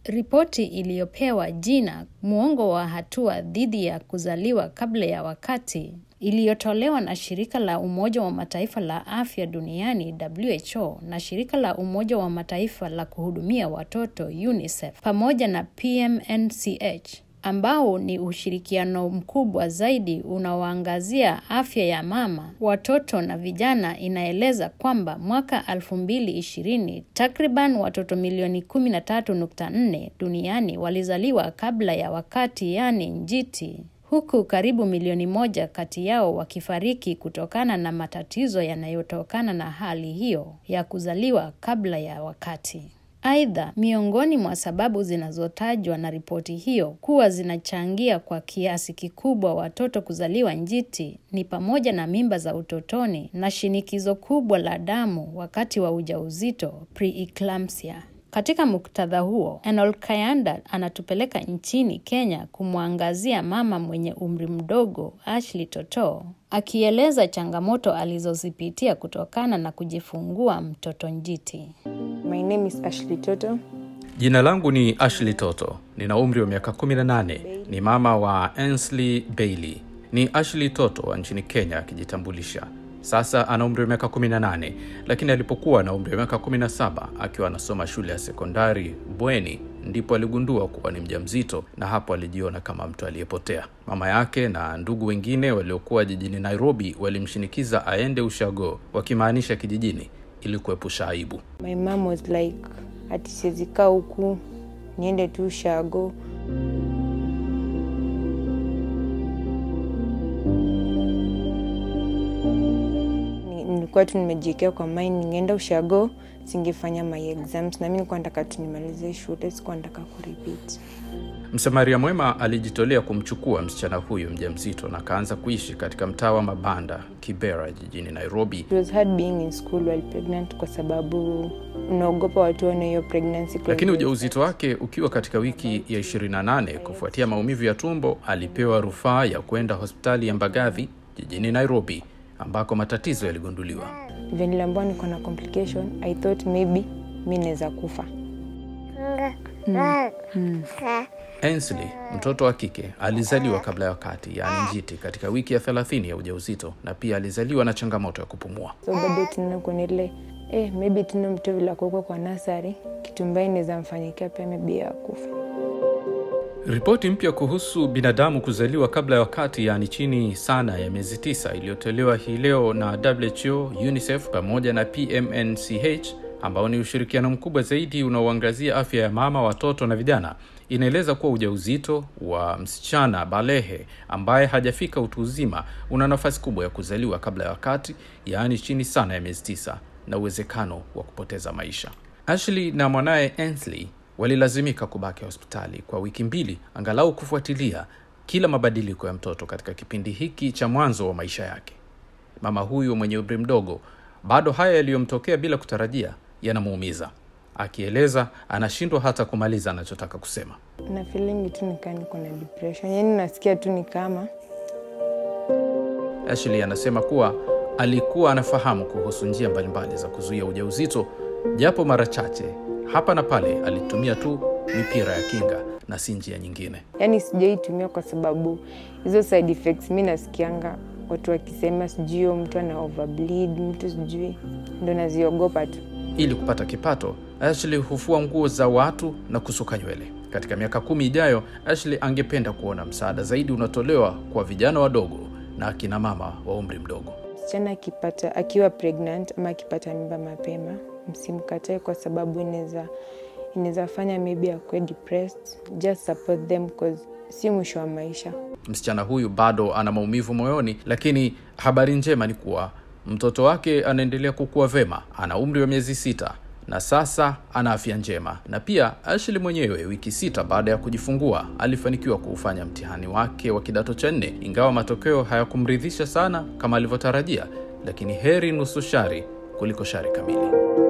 Ripoti iliyopewa jina muongo wa hatua dhidi ya kuzaliwa kabla ya wakati iliyotolewa na shirika la Umoja wa Mataifa la afya duniani WHO na shirika la Umoja wa Mataifa la kuhudumia watoto UNICEF pamoja na PMNCH ambao ni ushirikiano mkubwa zaidi unaoangazia afya ya mama, watoto na vijana, inaeleza kwamba mwaka 2020 takriban watoto milioni 13.4 duniani walizaliwa kabla ya wakati, yani njiti, huku karibu milioni moja kati yao wakifariki kutokana na matatizo yanayotokana na hali hiyo ya kuzaliwa kabla ya wakati. Aidha, miongoni mwa sababu zinazotajwa na ripoti hiyo kuwa zinachangia kwa kiasi kikubwa watoto kuzaliwa njiti ni pamoja na mimba za utotoni na shinikizo kubwa la damu wakati wa ujauzito preeclampsia. Katika muktadha huo, Enol Kayanda anatupeleka nchini Kenya kumwangazia mama mwenye umri mdogo Ashley Toto, akieleza changamoto alizozipitia kutokana na kujifungua mtoto njiti. My name is Ashley Toto. Jina langu ni Ashley Toto, nina umri wa miaka 18, ni mama wa Ainsley Bailey. Ni Ashley Toto wa nchini Kenya akijitambulisha. Sasa ana umri wa miaka 18, lakini alipokuwa na umri wa miaka 17 akiwa anasoma shule ya sekondari bweni, ndipo aligundua kuwa ni mjamzito, na hapo alijiona kama mtu aliyepotea. Mama yake na ndugu wengine waliokuwa jijini Nairobi walimshinikiza aende ushago, wakimaanisha kijijini, ili kuepusha aibu. My mom was like, ati siwezi kaa huku niende tu ushago. Ni- Nilikuwa tu nimejiekea kwa mind ningeenda ushago singefanya my exams, na mi nilikuwa nataka tu nimalize shule, sikuwa nataka kurepeat. Msamaria mwema alijitolea kumchukua msichana huyo mjamzito na akaanza kuishi katika mtaa wa mabanda Kibera jijini Nairobi. It was hard being in school while pregnant kwa sababu unaogopa watu waone hiyo pregnancy. Lakini ujauzito wake ukiwa katika wiki ya 28 kufuatia maumivu ya tumbo, alipewa rufaa ya kwenda hospitali ya Mbagathi jijini Nairobi ambako matatizo yaligunduliwa. Vile niliambiwa niko na complication, I thought maybe mi naweza kufa. Ainsley, mtoto wa kike, alizaliwa kabla ya wakati, yaani njiti, katika wiki ya 30 ya ujauzito na pia alizaliwa na changamoto ya kupumua. So bado tunaona kuna ile eh, maybe tuna mtu vile akuwekwa kwa nasari, kitu mbaya inaweza mfanyikia pia maybe ya kufa. Ripoti mpya kuhusu binadamu kuzaliwa kabla ya wakati, yaani chini sana ya miezi tisa, iliyotolewa hii leo na WHO, UNICEF pamoja na PMNCH ambao ni ushirikiano mkubwa zaidi unaoangazia afya ya mama, watoto na vijana, inaeleza kuwa ujauzito wa msichana balehe ambaye hajafika utu uzima una nafasi kubwa ya kuzaliwa kabla ya wakati, yaani chini sana ya miezi tisa, na uwezekano wa kupoteza maisha. Ashley na mwanaye Ainsley walilazimika kubaki hospitali kwa wiki mbili angalau kufuatilia kila mabadiliko ya mtoto katika kipindi hiki cha mwanzo wa maisha yake. Mama huyu mwenye umri mdogo, bado haya yaliyomtokea bila kutarajia yanamuumiza. Akieleza anashindwa hata kumaliza anachotaka kusema. Na feeling tu nikaa niko na depression, yaani nasikia tu ni kama Ashley anasema kuwa alikuwa anafahamu kuhusu njia mbalimbali za kuzuia ujauzito, japo mara chache hapa na pale alitumia tu mipira ya kinga na si njia nyingine. yaani sijaitumia kwa sababu hizo side effects mi nasikianga watu wakisema sijui huyo mtu ana overbleed, mtu sijui, ndo naziogopa tu. Ili kupata kipato, Ashley hufua nguo za watu na kusuka nywele. Katika miaka kumi ijayo, Ashley angependa kuona msaada zaidi unatolewa kwa vijana wadogo na akina mama wa umri mdogo. Msichana akipata akiwa pregnant ama akipata mimba mapema, msimkatae kwa sababu inaweza inaweza fanya maybe akuwe depressed. Just support them cause si mwisho wa maisha. Msichana huyu bado ana maumivu moyoni, lakini habari njema ni kuwa mtoto wake anaendelea kukua vema. Ana umri wa miezi sita na sasa ana afya njema. Na pia Ashley mwenyewe, wiki sita baada ya kujifungua, alifanikiwa kuufanya mtihani wake wa kidato cha nne, ingawa matokeo hayakumridhisha sana kama alivyotarajia, lakini heri nusu shari kuliko shari kamili.